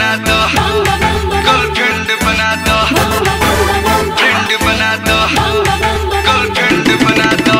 बना दो गर्लफ्रेंड बना दो फ्रेंड बना दो गर्लफ्रेंड बना दो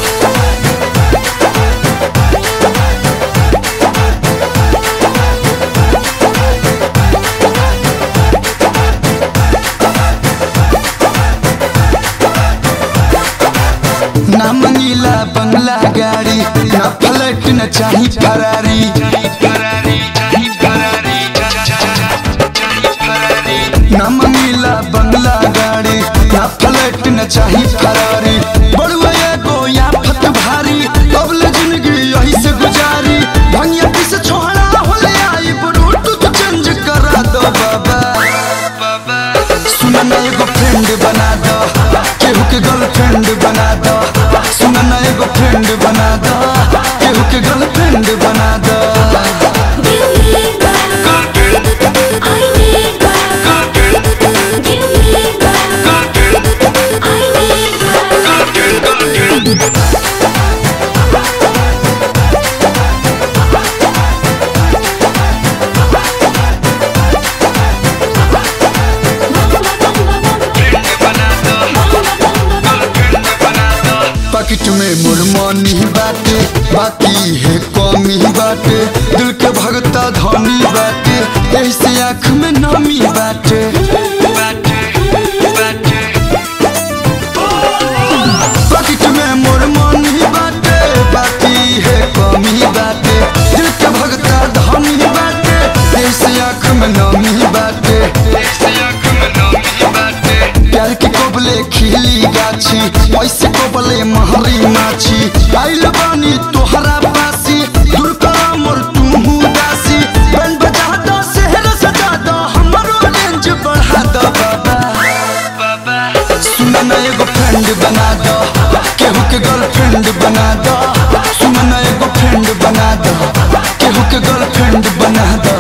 ना मंगीला बंगला गाड़ी ना फ्लैट न चाही फरारी चाही फरारी चाही फरारी चा- चा- चा- चाही फरारी ना मंगीला बंगला गाड़ी ना फ्लैट न चाही फरारी बड़ुआ एगो या फत भारी अबले जिंदगी यही से गुजारी भंगिया किस छोड़ा होले आई ब्लूटूथ चेंज करा दो बाबा बाबा सुना ना एगो फ्रेंड बना दो केहू के गर्लफ्रेंड बना दो सुना ना एगो फ्रेंड बना दो केहू के गर्लफ्रेंड बना दो गर्लफ्रेंड गर्लफ्रेंड फ्रेंड बना दो गर्लफ्रेंड बना दो पॉकेट में मुरमनी बाटे बाकी है कमी बाटे दिल के भगता धनी बाटे ऐसे आँख में नमी बाटे बाटे बाटे पॉकेट में मुरमनी बाटे बाकी है कमी बाटे दिल के भगता धनी बाटे ऐसे आँख में नमी बाटे ऐसे आँख में नमी बाटे प्यार के कोबले खिली गाछी ऐसे कोबले महरी माछी आइल बानी तोहरा पासी दूर करा मोर तू दासी बैंड बजा दो शहर सजा दो हमरो रेंज बढ़ा दो बाबा बाबा सुना ना एगो फ्रेंड बना दो केहू के गर्लफ्रेंड बना दो सुना ना एगो फ्रेंड बना दो केहू के गर्लफ्रेंड बना दो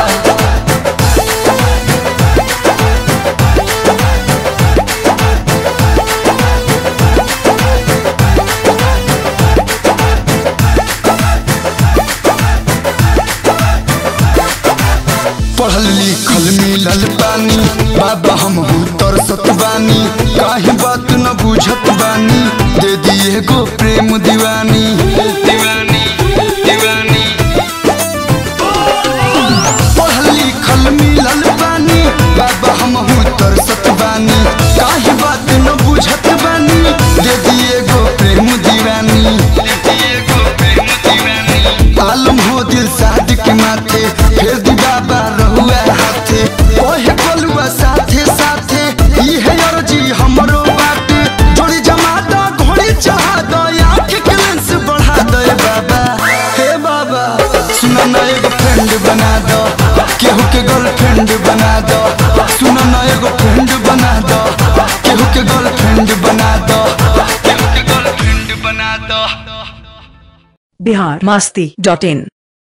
पढ़ल लिखल मिलल पानी बाबा हम तरसत बानी काहे बात न बुझत बानी दे दिए गो प्रेम दीवानी दीवानी दीवानी पढ़ल लिखल मिलल पानी बाबा हम तरसत बानी काहे बात न बुझत बानी दे दिए गो प्रेम दीवानी ये को प्रेम दीवानी आलम हो दिल साद के माथे फिर दी बाबा रहुआ हाथे ओहे बलुआ साथे साथे ई है अर्जी हमरो बाटे जोड़ी जमा दो घोड़ी चढ़ा दो आँख के लेंस बढ़ा दो ए बाबा हे बाबा सुना ना एगो फ्रेंड बना दो केहू के गर्लफ्रेंड बना दो सुना ना एगो फ्रेंड बना दो केहू के गर्लफ्रेंड बना दो गर्लफ्रेंड बना दो बिहार मस्ती डॉट इन